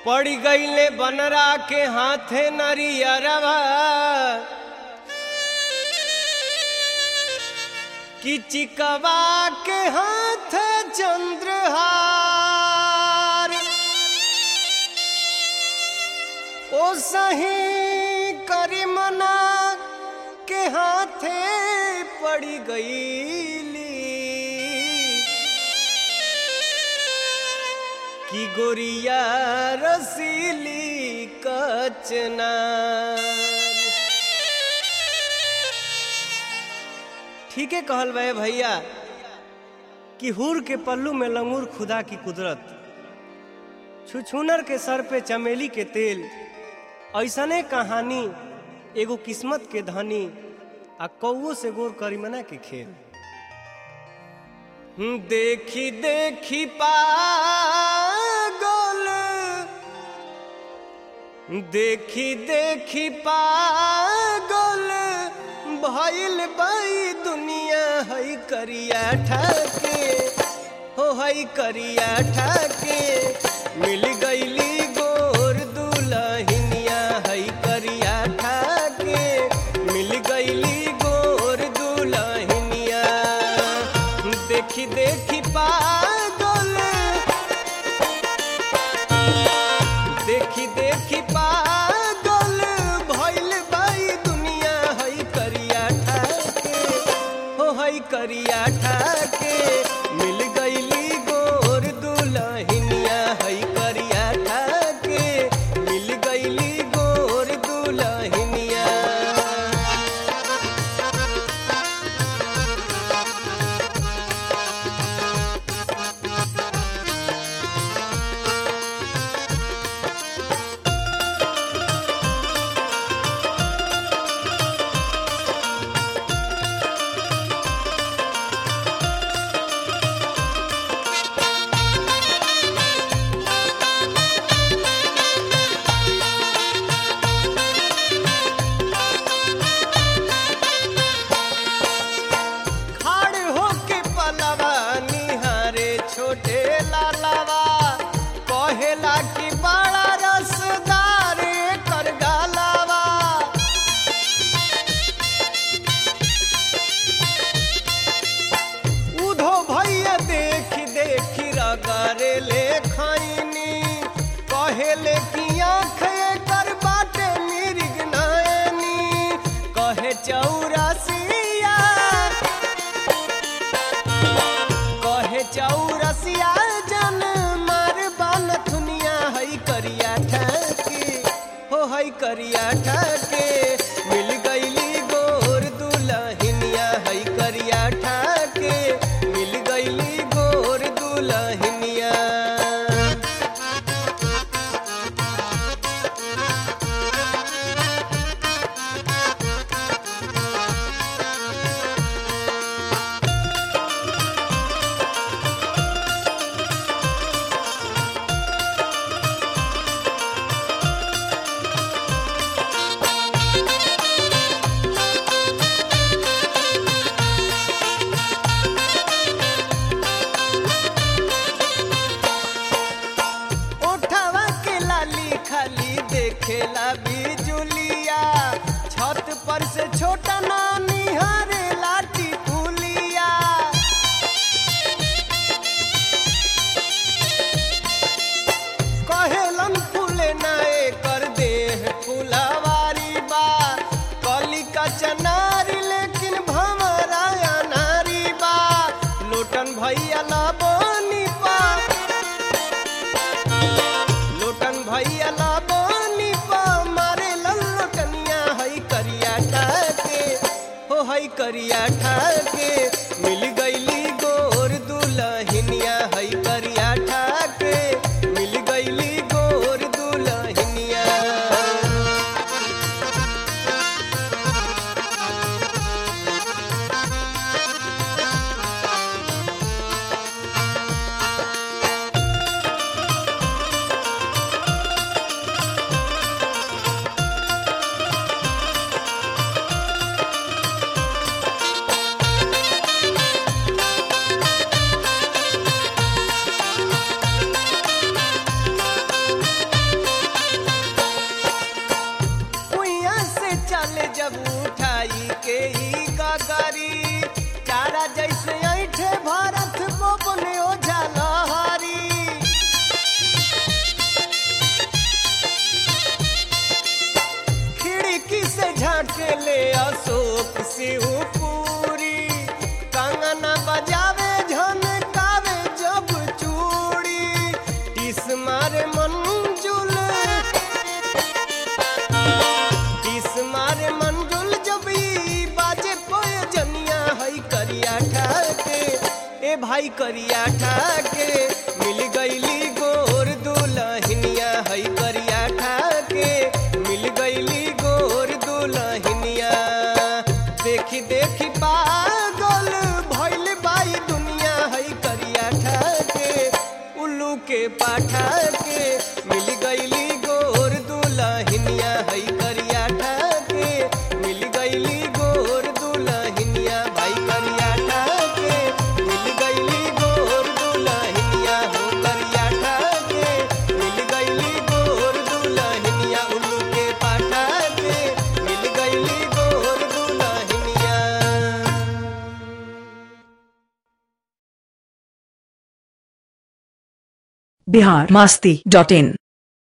पड़ गईले बनरा के हाथे नरियरवा कि चिकवा के हाथ चंद्रहार ओ सही करीमना के हाथे पड़ी गईली कि गोरिया रसीली कचनार ठीक है कहल बे भैया कि हुर के पल्लू में लंगूर खुदा की कुदरत छुछुनर के सर पे चमेली के तेल ऐसने कहानी एगो किस्मत के धनी आ कौओ से गोर करीमना के खेल हम्म, देखी देखी पागल देखी देखी पागल भइल बाई दुनिया हई करिया ठाके हो हई करिया ठाके मिल गईली गोर दुलहिनिया हई करिया ठाके मिल गईली गोर दुलहिनिया देखी देखी पागल देखी देखी पागल भइल बाई दुनिया हई करिया ठाके हो हई करिया ठाके मिल गईली गोर दुलहिनिया हई करिया ठाके मिल गईली गोर दुलहिनिया खाड़ होके पलवा निहारे छोटे लालवा कहेला कि बड़ा रसदार कर गालवा उधो भैया देखी देखी रगरे ले खैनी कहेले कि आँख कर बाटे मिर्ग नैनी कहे चौरसिया कहे चौरसिया जन मार बान दुनिया हई करिया ठाके हो हई करिया ठाके मिल गईली गोर दुलहिनिया हई करिया ठाके मिल गईली गोर दुलहिनिया ओठवा के लाली खाली देखेला बिजुलिया छत पर से छोटा नानी हरे लाठी पुलिया कहेलन फूले नाए कर देह फुलवारी बा कली का चनारी लेकिन भमराया नारी बा लोटन भैया ना बनी पा लोटन भैया ला बानी पा मारे लल्लो कनिया हई करिया ठाके हो हई करिया ठाके मिल गईली गोर दुलहिनिया हई करिया ठाके मिल गईली गोर दुलहिनिया ए भाई करिया ठाके मिल गईली गोर दुलहिनिया हई करिया ठाके मिल गईली गोर दुलहिनिया देखी देखी पागल भइल बाई दुनिया हई करिया ठाके उल्लू के पाठा के मिल गईली गोर दुलहिनिया हई करिया ठाके मिल गईली गोर दुलहिनिया भाई करिया ठाके मिल गईली गोर दुलहिनिया हो करिया ठाके मिल गईली गोर दुलहिनिया उल्लू के पाठा के मिल गईली गोर दुलहिनिया बिहार मास्ती डॉट इन